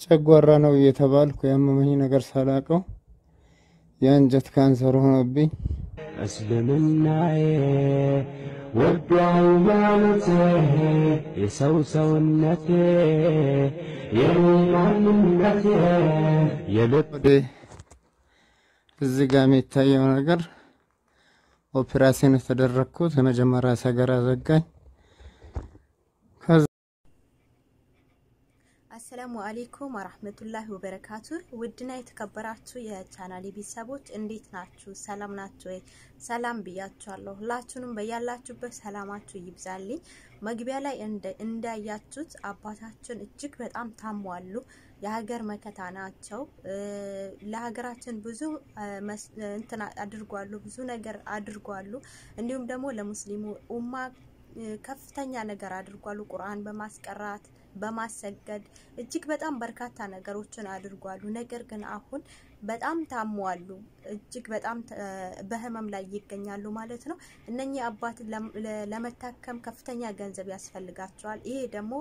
ጨጓራ ነው እየተባልኩ ያመመኝ ነገር ሳላቀው የአንጀት ካንሰር ሆኖብኝ እስልምናዬ ወዶ ሃይማኖቴ የሰው ሰውነቴ የኔ ማንነቴ የልብ ወደ እዚህ ጋር የሚታየው ነገር ኦፕራሲዮን የተደረግኩት የመጀመሪያ ሰገራ ዘጋኝ። ከዛ አሰላሙ አሌይኩም ወራህመቱላሂ ወበረካቱ። ውድና የተከበራችሁ የቻናሌ ቤተሰቦች እንዴት ናችሁ? ሰላም ናችሁ ወይ? ሰላም ብያችኋለሁ። ሁላችሁንም በያላችሁበት ሰላማችሁ ይብዛልኝ። መግቢያ ላይ እንዳያችሁት አባታችን እጅግ በጣም ታሟሉ። የሀገር መከታ ናቸው። ለሀገራችን ብዙ እንትን አድርጓሉ፣ ብዙ ነገር አድርጓሉ። እንዲሁም ደግሞ ለሙስሊሙ ኡማ ከፍተኛ ነገር አድርጓሉ። ቁርአን በማስቀራት በማሰገድ እጅግ በጣም በርካታ ነገሮችን አድርጓሉ። ነገር ግን አሁን በጣም ታሟሉ። እጅግ በጣም በህመም ላይ ይገኛሉ ማለት ነው። እነኚህ አባት ለመታከም ከፍተኛ ገንዘብ ያስፈልጋቸዋል። ይሄ ደግሞ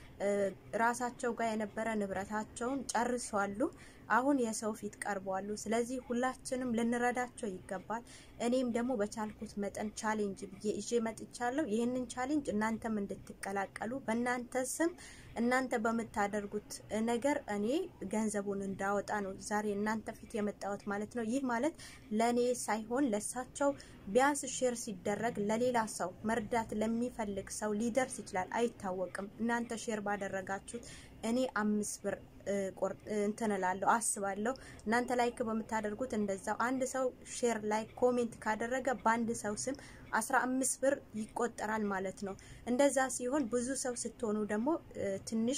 ራሳቸው ጋር የነበረ ንብረታቸውን ጨርሷሉ። አሁን የሰው ፊት ቀርበዋሉ። ስለዚህ ሁላችንም ልንረዳቸው ይገባል። እኔም ደግሞ በቻልኩት መጠን ቻሌንጅ ብዬ ይዤ መጥቻለሁ። ይህንን ቻሌንጅ እናንተም እንድትቀላቀሉ በእናንተ ስም እናንተ በምታደርጉት ነገር እኔ ገንዘቡን እንዳወጣ ነው ዛሬ እናንተ ፊት የመጣሁት ማለት ነው። ይህ ማለት ለእኔ ሳይሆን ለሳቸው ቢያንስ ሼር ሲደረግ ለሌላ ሰው መርዳት ለሚፈልግ ሰው ሊደርስ ይችላል፣ አይታወቅም። እናንተ ሼር ባደረጋችሁት እኔ አምስት ብር እንትን እላለሁ አስባለሁ። እናንተ ላይክ በምታደርጉት እንደዛው አንድ ሰው ሼር ላይ ኮሜንት ካደረገ በአንድ ሰው ስም አስራ አምስት ብር ይቆጠራል ማለት ነው። እንደዛ ሲሆን ብዙ ሰው ስትሆኑ ደግሞ ትንሽ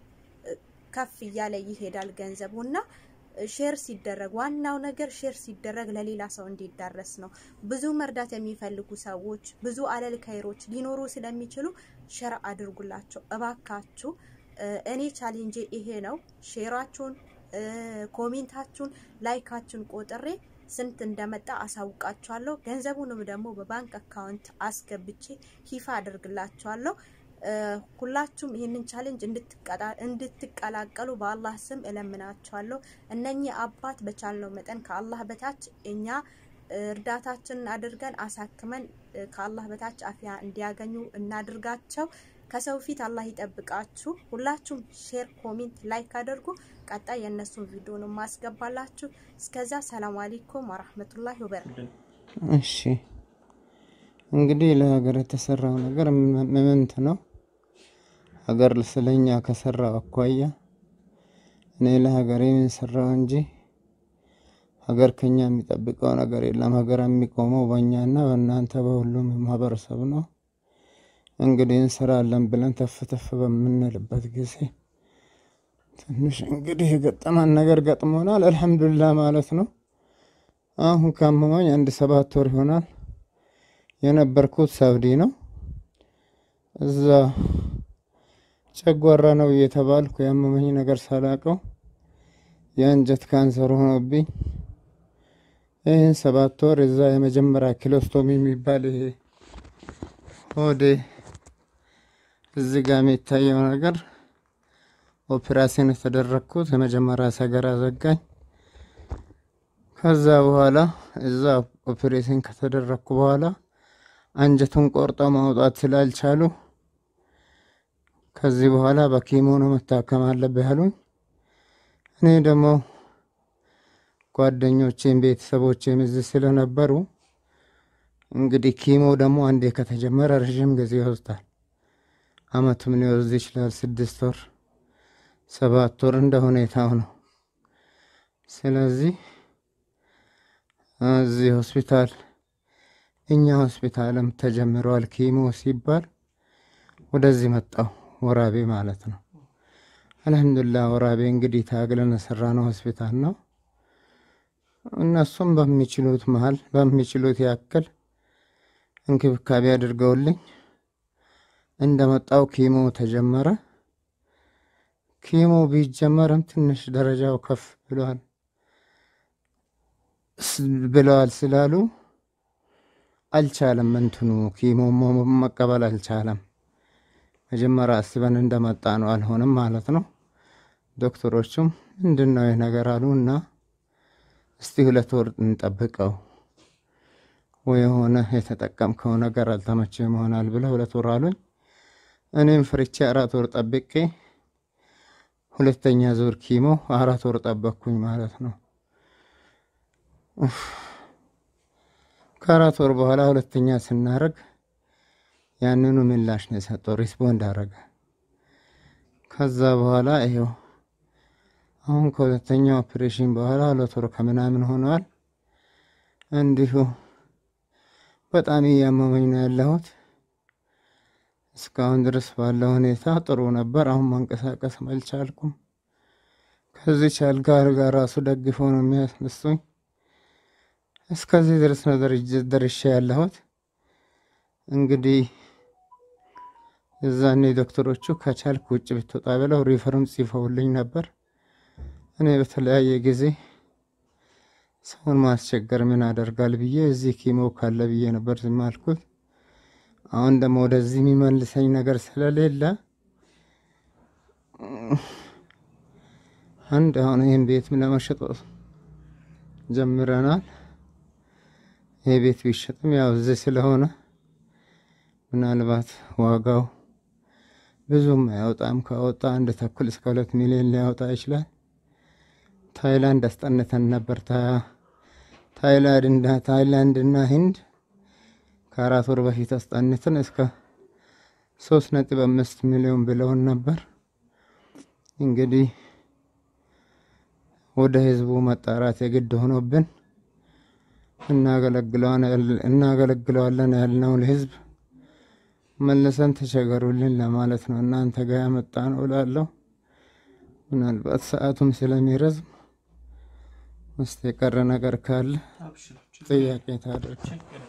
ከፍ እያለ ይሄዳል ገንዘቡ እና ሼር ሲደረግ ዋናው ነገር ሼር ሲደረግ ለሌላ ሰው እንዲዳረስ ነው። ብዙ መርዳት የሚፈልጉ ሰዎች ብዙ አለል ከይሮች ሊኖሩ ስለሚችሉ ሸር አድርጉላቸው እባካችሁ። እኔ ቻሌንጄ ይሄ ነው። ሼራችሁን፣ ኮሜንታችሁን፣ ላይካችሁን ቆጥሬ ስንት እንደመጣ አሳውቃችኋለሁ። ገንዘቡንም ደግሞ በባንክ አካውንት አስገብቼ ሂፋ አድርግላችኋለሁ። ሁላችሁም ይህንን ቻሌንጅ እንድትቀላቀሉ በአላህ ስም እለምናችኋለሁ። እነኚህ አባት በቻልነው መጠን ከአላህ በታች እኛ እርዳታችንን አድርገን አሳክመን ከአላህ በታች አፊያ እንዲያገኙ እናድርጋቸው። ከሰው ፊት አላህ ይጠብቃችሁ። ሁላችሁም ሼር፣ ኮሜንት፣ ላይክ አድርጉ። ቀጣይ የእነሱን ቪዲዮ ነው ማስገባላችሁ። እስከዛ ሰላም አለይኩም ወራህመቱላሂ ወበረካቱ። እሺ እንግዲህ ለሀገር የተሰራው ነገር ምንት ነው? ሀገር ስለኛ ከሰራው አኳያ እኔ ለሀገሬ ምን ሰራው እንጂ ሀገር ከኛ የሚጠብቀው ነገር የለም። ሀገር የሚቆመው በእኛና በእናንተ በሁሉም ማህበረሰብ ነው። እንግዲህ እንሰራለን ብለን ተፍ ተፍ በምንልበት ጊዜ ትንሽ እንግዲህ የገጠመን ነገር ገጥሞናል። አልሐምዱሊላህ ማለት ነው። አሁን ካመመኝ አንድ ሰባት ወር ይሆናል። የነበርኩት ሳውዲ ነው። እዛ ጨጓራ ነው እየተባልኩ ያመመኝ ነገር ሳላቀው የአንጀት ካንሰር ሆኖብኝ ይህን ሰባት ወር እዛ የመጀመሪያ ኪሎስቶሚ የሚባል ይሄ ሆዴ እዚህ ጋር የሚታየው ነገር ኦፕራሲዮን የተደረግኩት የመጀመሪያ ሰገራ ዘጋኝ። ከዛ በኋላ እዛ ኦፕሬሽን ከተደረግኩ በኋላ አንጀቱን ቆርጠው ማውጣት ስላልቻሉ ከዚህ በኋላ በኪሞ ነው መታከም አለብህ ያሉኝ። እኔ ደግሞ ጓደኞቼም ቤተሰቦቼም እዚህ ስለነበሩ እንግዲህ ኪሞ ደግሞ አንዴ ከተጀመረ ረዥም ጊዜ ይወስዳል። አመትም ሊወስድ ይችላል። ስድስት ወር ሰባት ወር እንደ ሁኔታው ነው። ስለዚህ እዚህ ሆስፒታል እኛ ሆስፒታልም ተጀምረዋል ኪሞ ሲባል ወደዚህ መጣው ወራቤ ማለት ነው። አልሐምዱሊላህ ወራቤ እንግዲህ ታግለን የሰራ ነው ሆስፒታል ነው። እነሱም በሚችሉት መሀል በሚችሉት ያክል እንክብካቤ አድርገውልኝ እንደመጣው ኪሞ ተጀመረ። ኪሞ ቢጀመርም ትንሽ ደረጃው ከፍ ብለዋል ብለዋል ስላሉ አልቻለም። እንትኑ ኪሞ መቀበል አልቻለም። መጀመሪያ አስበን እንደመጣ ነው አልሆንም ማለት ነው። ዶክተሮቹም ምንድን ነው ይህ ነገር አሉ እና እስቲ ሁለት ወር እንጠብቀው ወይ የሆነ የተጠቀምከው ነገር አልተመቸም ይሆናል ብለው ሁለት ወር አሉኝ። እኔም ፍርቼ አራት ወር ጠብቄ ሁለተኛ ዙር ኪሞ አራት ወር ጠበቅኩኝ ማለት ነው። ከአራት ወር በኋላ ሁለተኛ ስናደርግ ያንኑ ምላሽ ነው የሰጠው፣ ሪስፖንድ አደረገ። ከዛ በኋላ ይሄው አሁን ከሁለተኛ ኦፕሬሽን በኋላ ሁለት ወር ከምናምን ሆነዋል። እንዲሁ በጣም እያመመኝ ነው ያለሁት። እስካሁን ድረስ ባለው ሁኔታ ጥሩ ነበር። አሁን መንቀሳቀስ አልቻልኩም። ከዚች አልጋ አልጋ ራሱ ደግፎ ነው የሚያስነሱኝ። እስከዚህ ድረስ ነው ደርሼ ያለሁት። እንግዲህ እዛኔ ዶክተሮቹ ከቻልክ ውጭ ብትወጣ ብለው ሪፈርም ጽፈውልኝ ነበር። እኔ በተለያየ ጊዜ ሰውን ማስቸገር ምን አደርጋል ብዬ እዚህ ኪሞ ካለ ብዬ ነበር ዝም አልኩት። አሁን ደግሞ ወደዚህ የሚመልሰኝ ነገር ስለሌለ አንድ አሁን ይህን ቤት ለመሸጥ ጀምረናል። ይህ ቤት ቢሸጥም ያው እዚህ ስለሆነ ምናልባት ዋጋው ብዙም አያወጣም። ካወጣ አንድ ተኩል እስከ ሁለት ሚሊዮን ሊያወጣ ይችላል። ታይላንድ አስጠንተን ነበር። ታይላንድ እና ህንድ ከአራት ወር በፊት አስጠንተን እስከ ሶስት ነጥብ አምስት ሚሊዮን ብለውን ነበር። እንግዲህ ወደ ህዝቡ መጣራት የግድ ሆኖብን እናገለግለዋለን ያልነውን ህዝብ መልሰን ተቸገሩልን ለማለት ነው እናንተ ጋር ያመጣ ነው እላለሁ። ምናልባት ሰዓቱም ስለሚረዝም ውስጥ የቀረ ነገር ካለ ጥያቄ ታደርግ።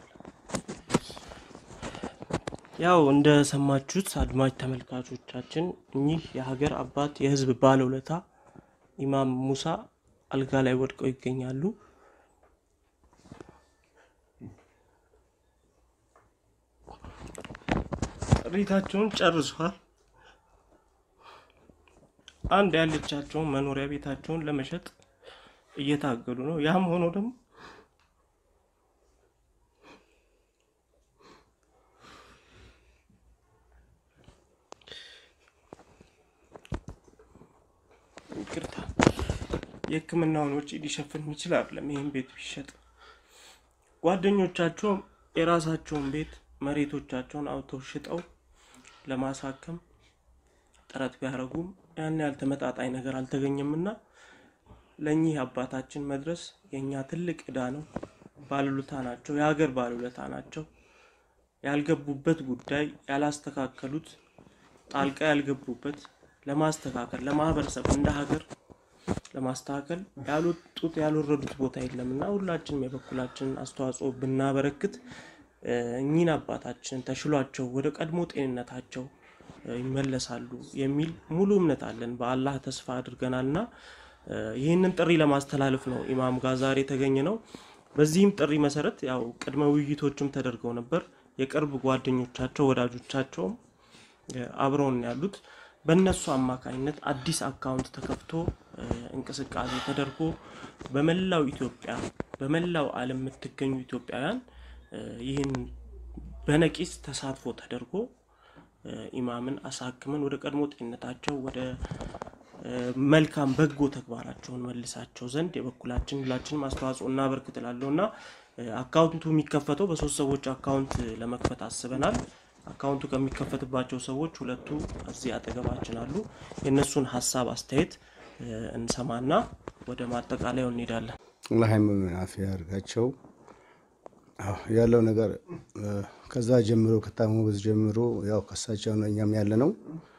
ያው እንደሰማችሁት አድማጭ ተመልካቾቻችን እኚህ የሀገር አባት የህዝብ ባለውለታ ኢማም ሙሳ አልጋ ላይ ወድቀው ይገኛሉ። ሪታቸውን ጨርሷል። አንድ ያለቻቸውን መኖሪያ ቤታቸውን ለመሸጥ እየታገሉ ነው። ያም ሆኖ ደግሞ ይቅርታ የሕክምናውን ወጪ ሊሸፍን የሚችል አይደለም። ይህም ቤት ቢሸጥ ጓደኞቻቸውም የራሳቸውን ቤት መሬቶቻቸውን አውጥተው ሽጠው ለማሳከም ጥረት ቢያደርጉም ያን ያህል ተመጣጣኝ ነገር አልተገኘምና ለእኚህ አባታችን መድረስ የእኛ ትልቅ ዕዳ ነው። ባለውለታ ናቸው፣ የሀገር ባለውለታ ናቸው። ያልገቡበት ጉዳይ ያላስተካከሉት ጣልቃ ያልገቡበት ለማስተካከል ለማህበረሰብ እንደ ሀገር ለማስተካከል ያልወጡት ያልወረዱት ቦታ የለም እና ሁላችንም የበኩላችንን አስተዋጽኦ ብናበረክት እኚህን አባታችን ተሽሏቸው ወደ ቀድሞ ጤንነታቸው ይመለሳሉ የሚል ሙሉ እምነት አለን። በአላህ ተስፋ አድርገናልና ይህንን ጥሪ ለማስተላለፍ ነው ኢማም ጋር ዛሬ የተገኘ ነው። በዚህም ጥሪ መሰረት ያው ቅድመ ውይይቶችም ተደርገው ነበር። የቅርብ ጓደኞቻቸው ወዳጆቻቸውም አብረውን ያሉት በእነሱ አማካኝነት አዲስ አካውንት ተከፍቶ እንቅስቃሴ ተደርጎ በመላው ኢትዮጵያ በመላው ዓለም የምትገኙ ኢትዮጵያውያን ይህን በነቂስ ተሳትፎ ተደርጎ ኢማምን አሳክመን ወደ ቀድሞ ጤንነታቸው ወደ መልካም በጎ ተግባራቸውን መልሳቸው ዘንድ የበኩላችን ሁላችንም አስተዋጽኦ እናበርክት እላለሁ እና አካውንቱ የሚከፈተው በሶስት ሰዎች አካውንት ለመክፈት አስበናል። አካውንቱ ከሚከፈትባቸው ሰዎች ሁለቱ እዚህ አጠገባችን አሉ። የእነሱን ሀሳብ አስተያየት እንሰማና ወደ ማጠቃለያው እንሄዳለን። አላህ አፊያ ያድርጋቸው። ያለው ነገር ከዛ ጀምሮ ከታመሙ በዚህ ጀምሮ ያው ከሳቸው ነው እኛም ያለ ነው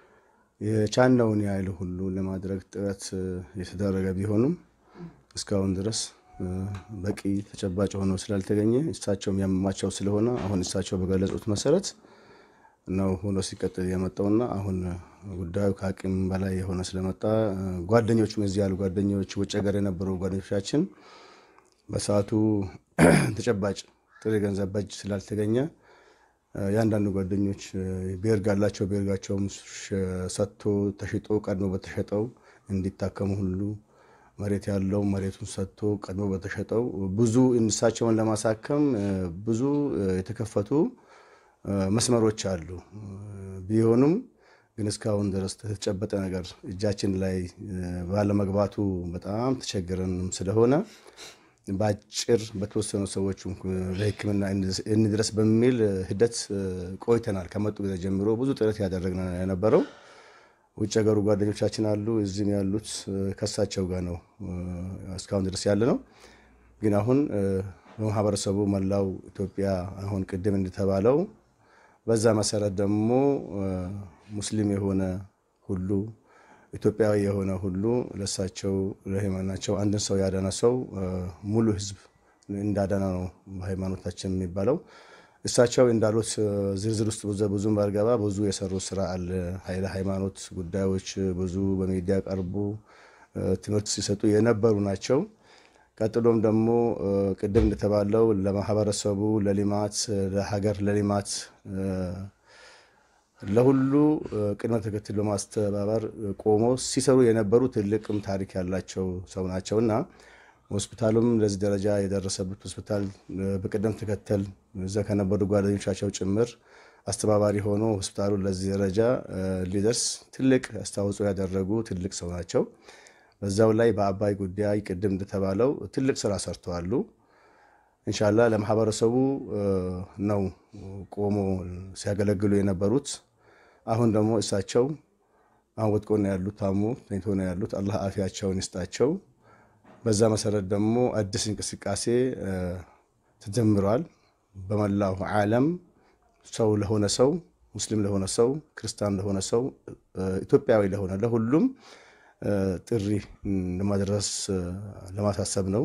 የቻልነውን ያህል ሁሉ ለማድረግ ጥረት የተደረገ ቢሆንም እስካሁን ድረስ በቂ ተጨባጭ ሆኖ ስላልተገኘ እሳቸውም ያመማቸው ስለሆነ አሁን እሳቸው በገለጹት መሰረት ነው ሆኖ ሲቀጥል የመጣውና አሁን ጉዳዩ ከአቅም በላይ የሆነ ስለመጣ ጓደኞቹም እዚህ ያሉ ጓደኞች ውጭ ሀገር የነበሩ ጓደኞቻችን በሰዓቱ ተጨባጭ ጥሬ ገንዘብ በእጅ ስላልተገኘ የአንዳንዱ ጓደኞች ቤርግ አላቸው። ቤርጋቸውም ሰጥቶ ተሽጦ ቀድሞ በተሸጠው እንዲታከሙ ሁሉ መሬት ያለው መሬቱን ሰጥቶ ቀድሞ በተሸጠው ብዙ እሳቸውን ለማሳከም ብዙ የተከፈቱ መስመሮች አሉ ቢሆኑም ግን እስካሁን ድረስ የተጨበጠ ነገር እጃችን ላይ ባለመግባቱ በጣም ተቸግረንም ስለሆነ በአጭር በተወሰኑ ሰዎች ለሕክምና እንድረስ በሚል ሂደት ቆይተናል። ከመጡ ጊዜ ጀምሮ ብዙ ጥረት ያደረግን የነበረው ውጭ ሀገሩ ጓደኞቻችን አሉ፣ እዚህም ያሉት ከሳቸው ጋር ነው እስካሁን ድረስ ያለ ነው። ግን አሁን በማህበረሰቡ መላው ኢትዮጵያ አሁን ቅድም እንደተባለው በዛ መሰረት ደግሞ ሙስሊም የሆነ ሁሉ ኢትዮጵያዊ የሆነ ሁሉ ለሳቸው ለሃይማኖታቸው አንድን ሰው ያዳነ ሰው ሙሉ ህዝብ እንዳዳነ ነው በሃይማኖታችን የሚባለው። እሳቸው እንዳሉት ዝርዝር ውስጥ ብዙም ባልገባ ብዙ የሰሩ ስራ አለ። ኃይለ ሃይማኖት ጉዳዮች ብዙ በሚዲያ ቀርቡ ትምህርት ሲሰጡ የነበሩ ናቸው። ቀጥሎም ደግሞ ቅድም እንደተባለው ለማህበረሰቡ ለልማት ለሀገር ለልማት ለሁሉ ቅድመ ተከተል በማስተባበር ቆሞ ሲሰሩ የነበሩ ትልቅም ታሪክ ያላቸው ሰው ናቸው እና ሆስፒታሉም ለዚህ ደረጃ የደረሰበት ሆስፒታል በቅደም ተከተል እዛ ከነበሩ ጓደኞቻቸው ጭምር አስተባባሪ ሆኖ ሆስፒታሉ ለዚህ ደረጃ ሊደርስ ትልቅ አስተዋጽኦ ያደረጉ ትልቅ ሰው ናቸው። በዛው ላይ በአባይ ጉዳይ ቅድም እንደተባለው ትልቅ ስራ ሰርተዋሉ። እንሻላ ለማህበረሰቡ ነው ቆሞ ሲያገለግሉ የነበሩት። አሁን ደግሞ እሳቸው አሁን ወድቆ ነው ያሉት፣ ታሞ ተኝቶ ነው ያሉት። አላህ አፊያቸውን ይስጣቸው። በዛ መሰረት ደግሞ አዲስ እንቅስቃሴ ተጀምሯል። በመላው ዓለም ሰው ለሆነ ሰው ሙስሊም ለሆነ ሰው ክርስቲያን ለሆነ ሰው ኢትዮጵያዊ ለሆነ ለሁሉም ጥሪ ለማድረስ ለማሳሰብ ነው።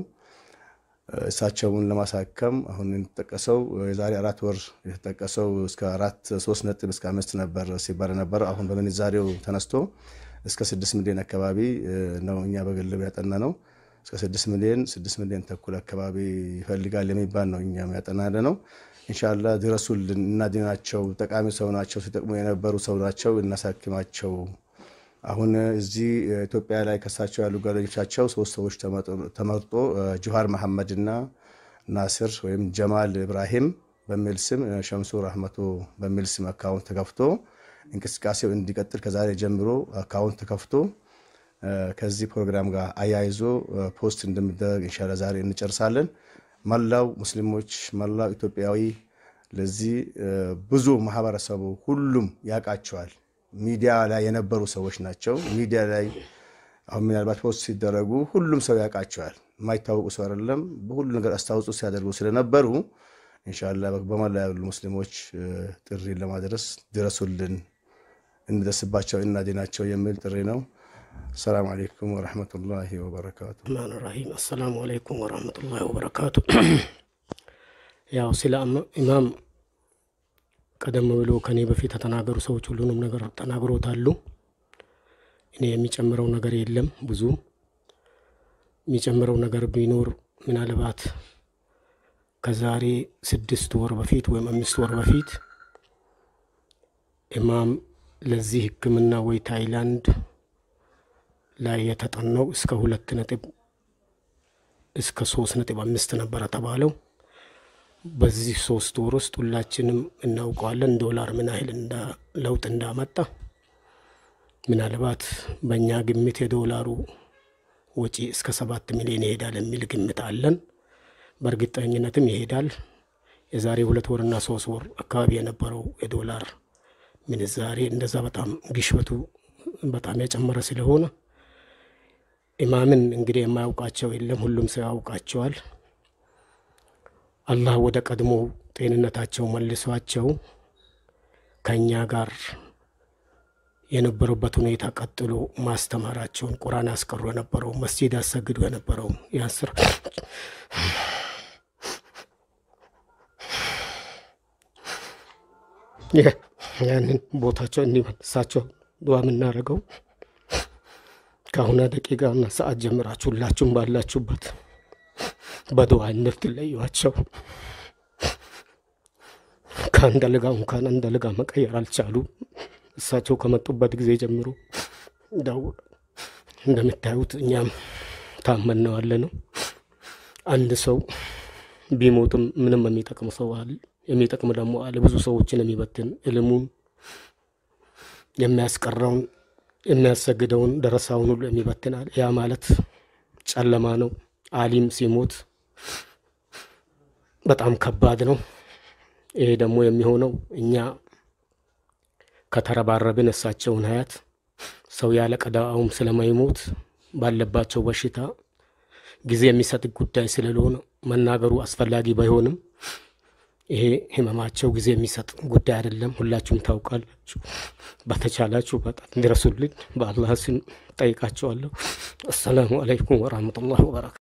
እሳቸውን ለማሳከም አሁን የተጠቀሰው የዛሬ አራት ወር የተጠቀሰው እስከ አራት ሶስት ነጥብ እስከ አምስት ነበር ሲባል ነበረ። አሁን በምንዛሬው ተነስቶ እስከ ስድስት ሚሊዮን አካባቢ ነው እኛ በግል ያጠና ነው። እስከ ስድስት ሚሊዮን ስድስት ሚሊዮን ተኩል አካባቢ ይፈልጋል የሚባል ነው እኛም ያጠና ያለ ነው። እንሻላ ድረሱልን፣ እናድናቸው። ጠቃሚ ሰው ናቸው፣ ሲጠቅሙ የነበሩ ሰው ናቸው፣ እናሳክማቸው። አሁን እዚህ ኢትዮጵያ ላይ ከሳቸው ያሉ ጓደኞቻቸው ሶስት ሰዎች ተመርጦ ጁሃር መሐመድና ናስር ወይም ጀማል ኢብራሂም በሚል ስም ሸምሱ ረህመቶ በሚል ስም አካውንት ተከፍቶ እንቅስቃሴው እንዲቀጥል ከዛሬ ጀምሮ አካውንት ተከፍቶ ከዚህ ፕሮግራም ጋር አያይዞ ፖስት እንደሚደረግ እንሻላ ዛሬ እንጨርሳለን። መላው ሙስሊሞች፣ መላው ኢትዮጵያዊ ለዚህ ብዙ ማህበረሰቡ ሁሉም ያውቃቸዋል። ሚዲያ ላይ የነበሩ ሰዎች ናቸው። ሚዲያ ላይ አሁን ምናልባት ፖስት ሲደረጉ ሁሉም ሰው ያውቃቸዋል። የማይታወቁ ሰው አይደለም። በሁሉ ነገር አስተዋጽኦ ሲያደርጉ ስለነበሩ እንሻላ በመላ ያሉ ሙስሊሞች ጥሪ ለማድረስ ድረሱልን፣ እንደርስባቸው፣ እናድናቸው የሚል ጥሪ ነው። አሰላሙ አለይኩም ወረሕመቱላሂ ወበረካቱ። ረህማን ራሂም አሰላሙ አለይኩም ወረሕመቱላሂ ወበረካቱ። ያው ስለ ኢማም ቀደም ብሎ ከኔ በፊት የተናገሩ ሰዎች ሁሉንም ነገር ተናግሮታሉ። እኔ የሚጨምረው ነገር የለም። ብዙ የሚጨምረው ነገር ቢኖር ምናልባት ከዛሬ ስድስት ወር በፊት ወይም አምስት ወር በፊት ኢማም ለዚህ ሕክምና ወይ ታይላንድ ላይ የተጠናው እስከ ሁለት ነጥብ እስከ ሶስት ነጥብ አምስት ነበረ ተባለው። በዚህ ሶስት ወር ውስጥ ሁላችንም እናውቀዋለን ዶላር ምን ያህል ለውጥ እንዳመጣ። ምናልባት በእኛ ግምት የዶላሩ ወጪ እስከ ሰባት ሚሊዮን ይሄዳል የሚል ግምት አለን። በእርግጠኝነትም ይሄዳል። የዛሬ ሁለት ወርና ሶስት ወር አካባቢ የነበረው የዶላር ምንዛሬ እንደዛ በጣም ግሽበቱ በጣም የጨመረ ስለሆነ ኢማምን እንግዲህ የማያውቃቸው የለም፣ ሁሉም ሰው ያውቃቸዋል። አላህ ወደ ቀድሞ ጤንነታቸው መልሷቸው ከእኛ ጋር የነበሩበት ሁኔታ ቀጥሎ ማስተማራቸውን ቁርአን ያስቀሩ የነበረው መስጂድ ያሰግዱ የነበረው ያስር ያንን ቦታቸው እንዲመልሳቸው ዱዓ የምናደርገው ከአሁና ደቂቃና ሰዓት ጀምራችሁ ሁላችሁም ባላችሁበት በዱዓ እንድትለዩዋቸው። ከአንድ አልጋ እንኳን አንድ አልጋ መቀየር አልቻሉ። እሳቸው ከመጡበት ጊዜ ጀምሮ ዳው እንደምታዩት እኛም ታመን ነው ያለ ነው። አንድ ሰው ቢሞትም ምንም የሚጠቅም ሰው አለ፣ የሚጠቅም ደግሞ አለ። ብዙ ሰዎችን የሚበትን እልሙን የሚያስቀረውን የሚያሰግደውን ደረሳውን ሁሉ የሚበትን አለ። ያ ማለት ጨለማ ነው። አሊም ሲሞት በጣም ከባድ ነው። ይሄ ደግሞ የሚሆነው እኛ ከተረባረብን እሳቸውን ሀያት ሰው ያለ ቀዳውም ስለማይሞት ባለባቸው በሽታ ጊዜ የሚሰጥ ጉዳይ ስለሆነ መናገሩ አስፈላጊ ባይሆንም ይሄ ህመማቸው ጊዜ የሚሰጥ ጉዳይ አይደለም። ሁላችሁም ታውቃላችሁ። በተቻላችሁ በጣም እንዲረሱልኝ በአላህ ስም ጠይቃቸዋለሁ። አሰላሙ አለይኩም ወራህመቱላህ ወበረካቱ